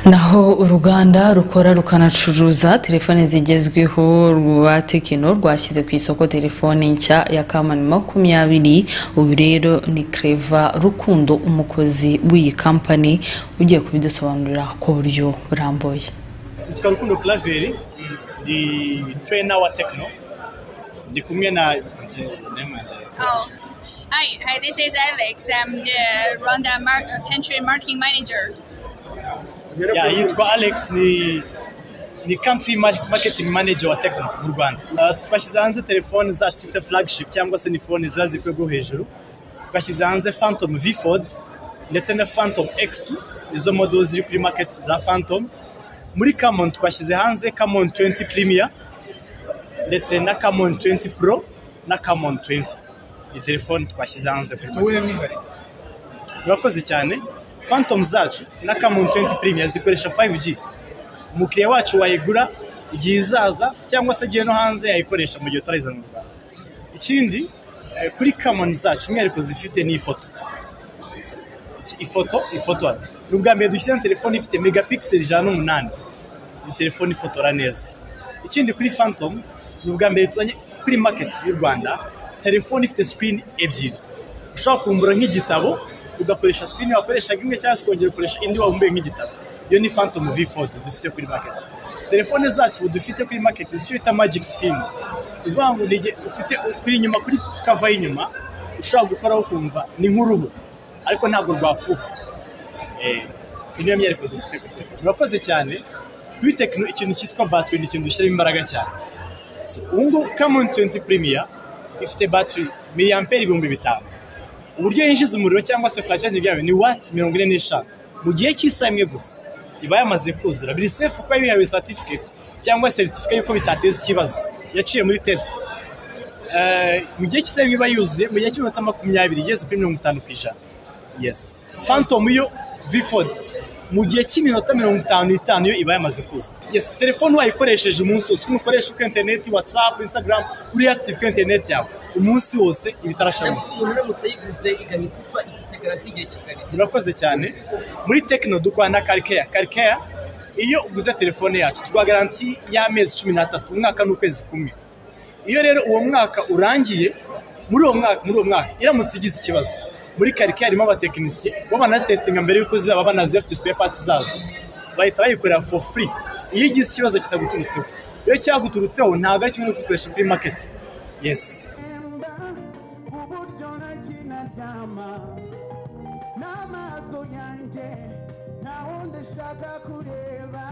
naho uruganda rukora rukanacuruza telefone zigezweho rwa tekino rwashyize ku isoko telefone nshya ya kamani makumyabiri ubu rero ni kereva rukundo umukozi w'iyi kampani ugiye kubidusobanurira ku buryo burambuye nitwa rukundo Claver ndi trainer wa tekino ndi kumwe na Oh, hi, hi, this is Alex. I'm the Rwanda mar- uh, country marketing manager. Ya, yitwa alex ni ni country mar- marketing manager wa tekino mu rwanda Uh, twashyize hanze telefoni zacu twita flagship cyangwa se ni fone ziba zikwiye rwo hejuru twashyize hanze phantom v4 ndetse na phantom x2 izo modo ziri kuri market za phantom muri camon twashyize hanze camon 20 premier ndetse na camon 20 pro na camon 20 ni telefoni twashyize hanze kuri market. murakoze cyane phantom zacu na camon 20 premier zikoresha 5g umukiriya wacu wayigura igihe izaza cyangwa se agiye no hanze yayikoresha mu gihe utarayizana mu rwanda ikindi eh, kuri camon zacu umwihariko zifite ni ifoto So, ifoto ifotora ni ubwa mbere dushyize na telefone ifite megapixel ijana n'umunani ni telefone ifotora neza ikindi kuri phantom ni ubwa mbere tuzanye kuri market y'u rwanda telefone ifite screen ebyiri ushobora kumbura nk'igitabo ugakoresha screen wakoreshaga imwe cyangwa se ukongera ukoresha indi wabumbuye nk'igitabo iyo ni phantom v4 dufite kuri market telefone zacu ubu dufite kuri market zifite magic skin bivuga ngo ni igihe ufite kuri inyuma kuri kava y'inyuma ushobora gukoraho ukumva ni nk'uruhu ariko ntabwo rwapfuka Eh, so niyo myereko dufite kuri telefone murakoze cyane kuri tekino ikintu cyitwa battery ni ikintu dushyiramo imbaraga cyane So, ubu ngubu camon 20 premier ifite battery miliyamperi ibihumbi bitanu uburyo yinjiza umuriro cyangwa se furacage byayo ni wati mirongo ine n'eshanu mu gihe cy'isaha imwe gusa iba yamaze kuzura biri sefu kuba yihawe satifiketi cyangwa seritifika y'uko bitateza ikibazo yaciye muri tesite Eh, mu gihe cy'isaha imwe iba yuzuye mu gihe cy'iminota makumyabiri igeze kuri mirongo itanu ku ijana yes phantom yo vford mu gihe cy'iminota mirongo itanu n'itanu yo iba yamaze kuza yes telefone wayikoresheje umunsi wose ukoresha kuri interineti watsapu instagram uri active kuri interineti yawe umunsi wose iba itarashamuka umuntu uramutse yiguze igahita ipfa ifite garanti igihe kigali murakoze cyane muri tekino dukorana na karikeya karikeya iyo uguze telefone yacu tuguha garanti y'amezi cumi n'atatu umwaka n'ukwezi kumwe iyo rero uwo mwaka urangiye muri uwo mwaka muri uwo mwaka iramutse igize ikibazo muri karike harimo abatekinisiye baba banazitesitinga mbere y'uko zizaba banazi bafite spare parts zazo bahita bayikorera for free iyo igize ikibazo kitaguturutseho iyo cyaguturutseho ntabwo ari kimwe no gukoresha kuri market yes uburyo nakinaryama n'amaso yanjye nta wundi ushaka kureba